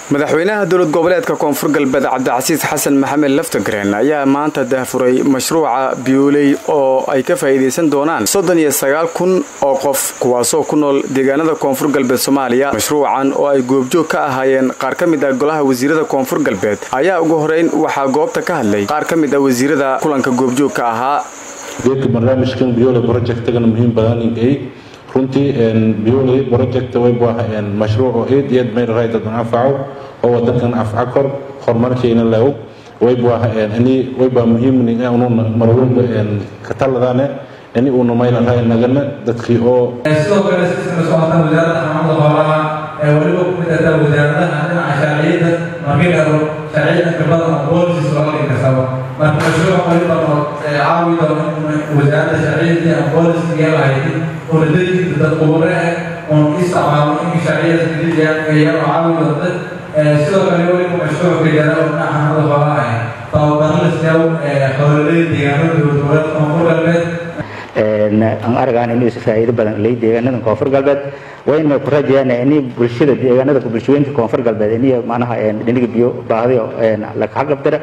madaxweynaha dowlad goboleedka koonfur galbeed cabdicasiis xasan maxamed laftagreen ayaa maanta daahfuray mashruuca biyuuley oo ay ka faa'iidaysan doonaan soddon iyo sagaal kun oo qof kuwaasoo ku nool deegaanada koonfur galbeed soomaaliya mashruucan oo ay goobjoog ka ahaayeen qaar ka mid ah golaha wasiirada koonfur galbeed ayaa ugu horeyn waxaa goobta ka hadlay qaar ka mid ah wasiirada kulanka goobjoogka ahaa geedka barnaamijkan biole projectgana muhiim badaninkay runtii biole project wayba mashruuco eed iyo eed mayl raydadan anfaco oo wadankan afca kor horumarkeena leew wayba ani wayba muhiimni unu marwalba kataladane ani uuna mayla ray nagana dadkii oo sidoo kale sisma socotaan wasaaradda xanaanada xoolaha ee weliba ku mid ahtaa wasaaradaha dhinaca sharciyada markii dhalo sharciyada khibrada ama boolisis looga dhigi kastaba marka mashruuc waliba oo caawi doono wasaaradda sharciyadii ama booliska iyo lahayd oo dadkii dad khubare ah oon isticmaalo in sharciyada jidiyaan iyadoo caawi doonta sidoo kale weliba mashruuc gajara oo dhinaca xanaanada xoolaha ah tababaro la siiyo xoololeyda deegaanada dowlad goboleedka koonfur galbeed aan argaan inuu is faa'iido badan leey deegaanada koonfur galbeed wayna ku rajayaan in bulshada deegaanada bulshooyinka koonfur galbeed in macnaha dhiniga biyo baahdiyo la xaqabdara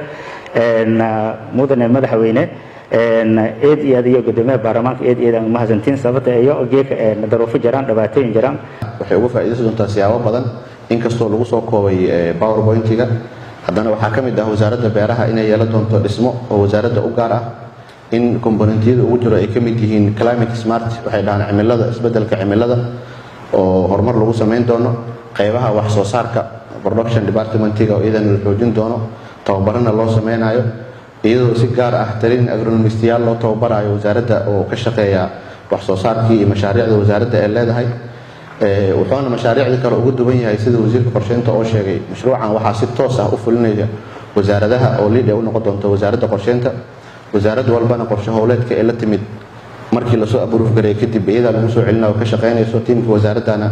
mudane madaxweyne eed iyo adiyo gudoomiyaha baarlamaanka eed iyo aan mahadsantiin sababta iyo geeka daruufo jiraan dhibaatooyin jiraan waxay uga faa'iidaysan doontaa siyaabo badan inkastoo lagu soo koobay powerpointiga haddana waxaa ka mid ah wasaaradda beeraha inay yeelan doonto dhismo oo wasaaradda u gaar ah in komponentiyada ugu jiro ay ka mid yihiin climate smart waxay dhahaan cimilada isbeddelka cimilada oo horumar lagu samayn doono qaybaha wax soo saarka production departmentiga oo iyadana la xoojin doono tababarana loo sameynayo iyadoo si gaar ah talin agronomistiyaal loo tababarayo wasaaradda oo ka shaqeeya wax soo saarkii iyo mashaariicda wasaaradda ee leedahay wuxuuna mashaariicda kale uga duwan yahay sida wasiirka qorsheynta oo sheegay mashruucan waxaa si toos ah u fulinaya wasaaradaha oo liid ay u noqon doonto wasaaradda qorsheynta wasaarad walbana qorshe howleedka ee la timid markii lasoo aburuuf gareey kadib iyadaa lagu soo celina oo ka shaqaynayso tiimka wasaaraddana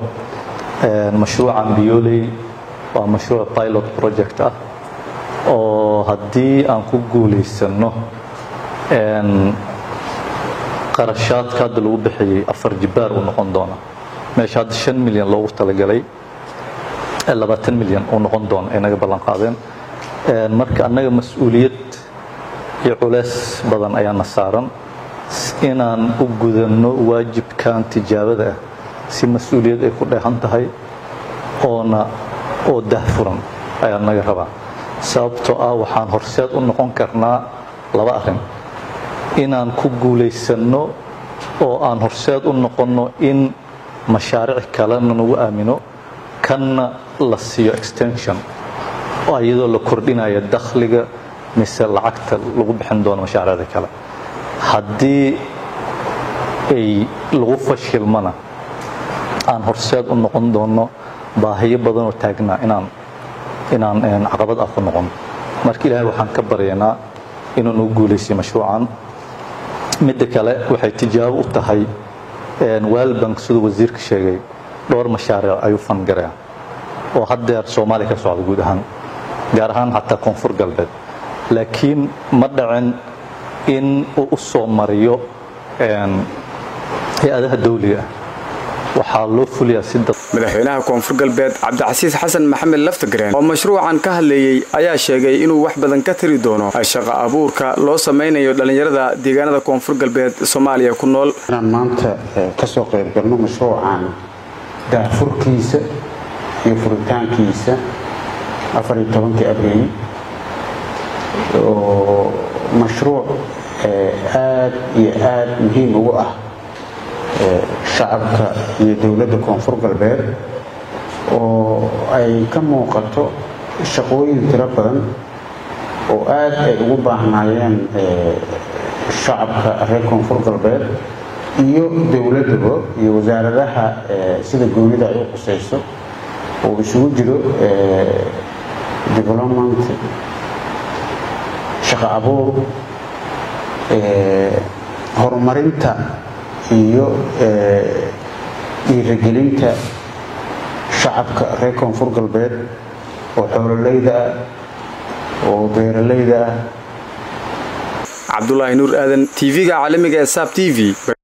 mashruucan bioley waa mashruuc pilot project ah oo haddii aan ku guulaysano qarashaadka hadda lagu bixiyey afar jibaar uu noqon doona meesha hadda shan milyan loogu talagalay labaatan milyan uu noqon doona ay naga ballan qaadeen marka annaga mas-uuliyad iyo culeys badan ayaana saaran inaan u gudanno waajibkan tijaabada ah si mas-uuliyad ay ku dheehan tahay oona oo dahfuran ayaa naga rabaa sababtoo ah waxaan horseed u noqon karnaa laba arrin inaan ku guulaysanno oo aan horseed u noqonno in mashaariic kalena nagu aamino kanna la siiyo extension iyadoo la kordhinaya dakhliga mise lacagta lagu bixin doono mashaariicda kale haddii ay lagu fashilmana aan horseed u noqon doono baahiyo badanoo taagnaa inaan inaan caqabad ah ku noqon marka ilaahay waxaan ka baryaynaa inuu nagu guulaysiyo mashruucan midda kale waxay tijaabo u tahay waalbank siduu wasiirka sheegay dhowr mashaariic ayuu fangaraya oo haddeer soomaaliya ka socda guud ahaan gaar ahaan xataa koonfur galbeed laakiin ma dhacin in uu u soo mariyo hay-adaha dawliga ah waxaa loo fuliyaa si madaxweynaha koonfur galbeed cabdicasiis xasan maxamed laftagreen oo mashruucan ka hadlayey ayaa sheegay inuu wax badan ka tari doono shaqo abuurka loo samaynayo dhallinyarada deegaanada koonfur galbeed soomaaliya ku nool inaan maanta kasoo qayb galno mashruucan daafurkiisa iyo furitaankiisa afar iyo tobankii abriil oo mashruuc aad iyo aad muhiim ugu ah shacabka iyo dowladda koonfur galbeed oo ay ka muuqato shaqooyin tiro badan oo aad ay ugu baahnaayeen shacabka reer koonfur galbeed iyo dowladdaba iyo wasaaradaha sida goonida ay u qusayso oo isugu jiro development shaqo abuur horumarinta iyo dhiiragelinta shacabka reer koonfur galbeed oo xoololeyda ah oo beeralayda ah cabdulaahi nuur aadan tv-ga caalamiga ee saab t v